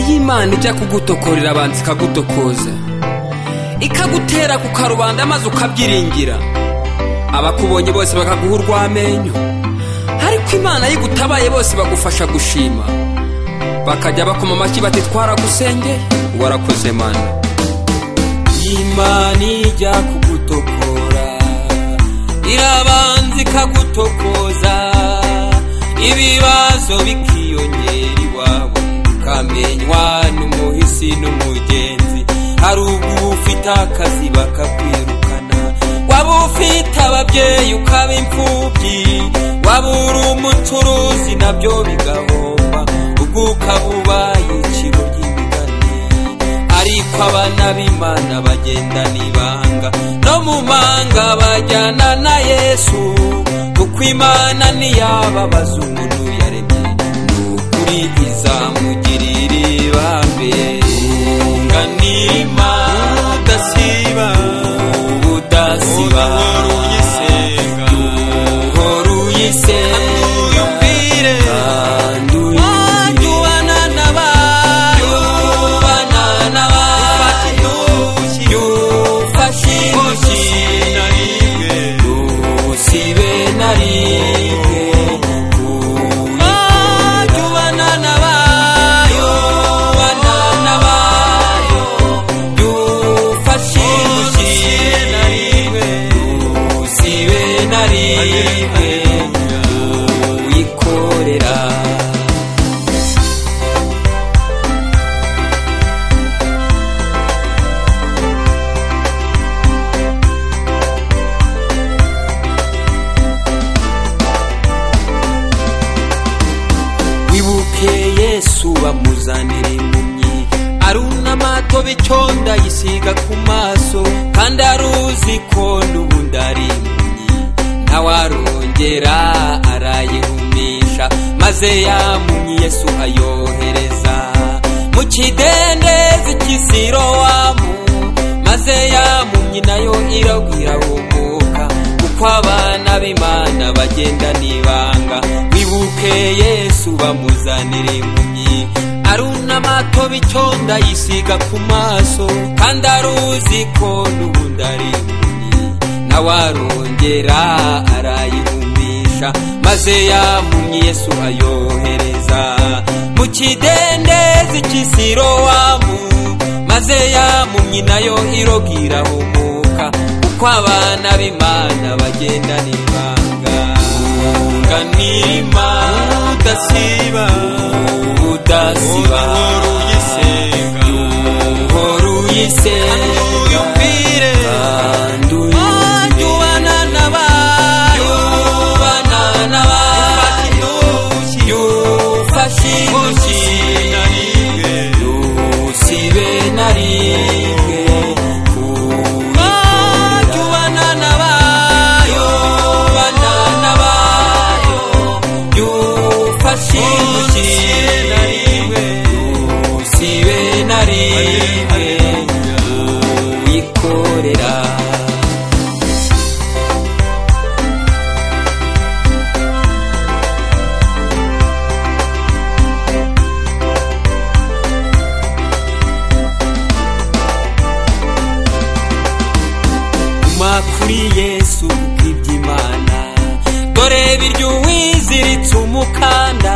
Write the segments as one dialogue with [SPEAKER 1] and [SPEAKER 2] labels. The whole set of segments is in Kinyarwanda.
[SPEAKER 1] y'imana ijya kugutokorera abanza ikagutokoza ikagutera ku karubanda maze ukabyiringira abakubonye bose bakaguha urw'amenyo ariko imana yigutabaye bose bagufasha gushima bakajya bakoma amashyi bati twaragusengeye warakoze mana imana ijya kugutokora irabanza ikagutokoza ibibazo bikiyongera iwawe ukamenywa n'umuhisi n'umugenzi hari ubwo ufite akazi bakakwirukana waba ufite ababyeyi ukaba imfubyi waba uri umucuruzi nabyo bigahomba ubwo ukaba ubaye iciro ry'imigani ariko abana b'imana bagendana ibanga no mu manga bajyana na yesu kuko imana ntiyababaza umuntu yaremye ni ukuri izamugirira ibambe nganima udasiba ubudasiba
[SPEAKER 2] Uhoraho uyisenga.
[SPEAKER 1] Uhoraho uyisenga.
[SPEAKER 2] uyumvire.
[SPEAKER 1] Kandi uyumvire. Tubana n'abayo. Yufashe intoki. Ntusibe na rimwe. Tubana n'abayo. Tubana n'abayo. Yufashe intoki. Ntusibe na rimwe. Uyikorera. wibuke yesu bamuzanira impumyi arunama atoba iconda yisiga ku maso kandi aruzi ko n'ubundi ari impumyi nawe arongera arayihumisha maze ya mpumyi yesu ayohereza mu kidendezi cy'isirowamu maze ya mpumyi nayo iragwira humuka kuko abana b'imana bagenda n'ibanga wibuke yesu bamuzanira impumyi arunama atoba iconda yisiga ku maso kandi aruzi ko n'ubundi ari impumyi nawe arongera arayihumisha maze ya mpumyi yesu ayohereza mu kidendezi cy'isirowamu maze ya mpumyi nayo irogira humuka kuko abana b'imana bagendana ibanga nganima udasiba udasiba
[SPEAKER 2] Uhoraho uyisenga.
[SPEAKER 1] Uhora uyisenga.
[SPEAKER 2] uyumvire.
[SPEAKER 1] Kandi uyumvire. Yubana n'abayo. Yufashe intoki. Ntusibe na rimwe kuyikorera. Yubana n'abayo. Yufashe intoki. Ntusibe na rimwe kuyikorera. guma kuri yesu kuko iby'imana dore biryowiziritse umukanda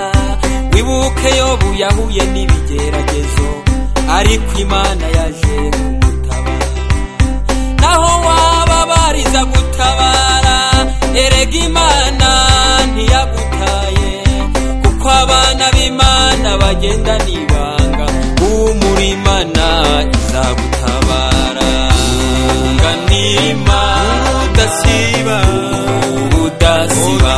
[SPEAKER 1] wibuke yobu yahuye n'ibigeragezo ariko imana yaje kumutabara naho wababariza gutabara erega imana ntiyagutaye kuko abana b'imana bagenda n'ibanga umuri imana izagutabara nganima udasiba udasiba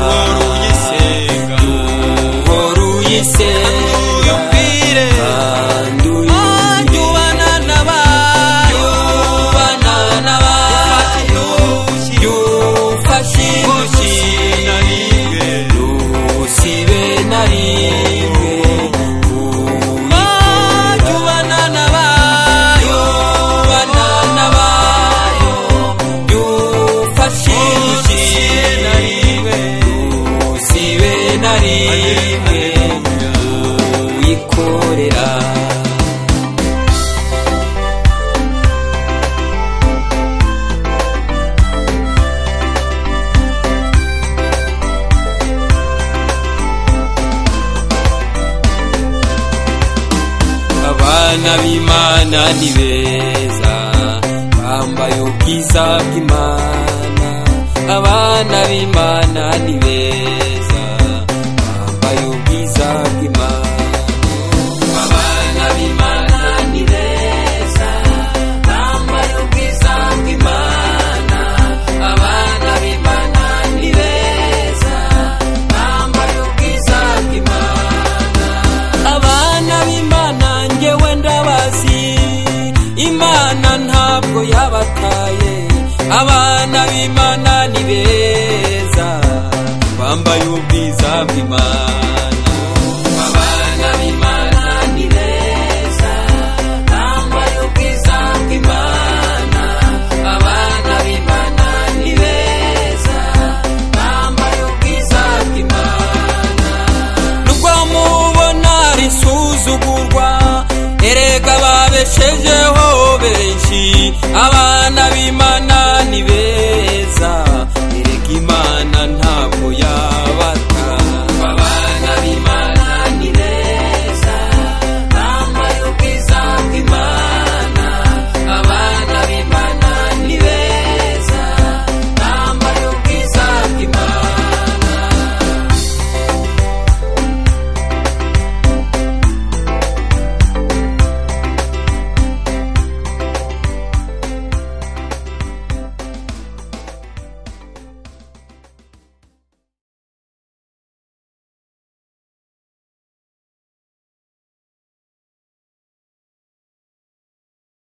[SPEAKER 1] uhora uyisenga kandi uyumvire. Yubana n'abayo. Yufashe intoki. Ntusibe na rimwe kuyikorera. Yubana n'abayo. Yufashe intoki. Ntusibe na rimwe kuyikorera. abana b'imana ni beza bambaye ubwiza bw'imana abana b'imana ni beza bambaye ubwiza bw'imana abana b'imana ni beza bambaye ubwiza bw'imana abana b'imana ni beza bambaye ubwiza bw'imana abana b'imana ngewe ndabazi imana ntabwo yabataye abana b'imana ni beza bambaye ubwiza bw'imana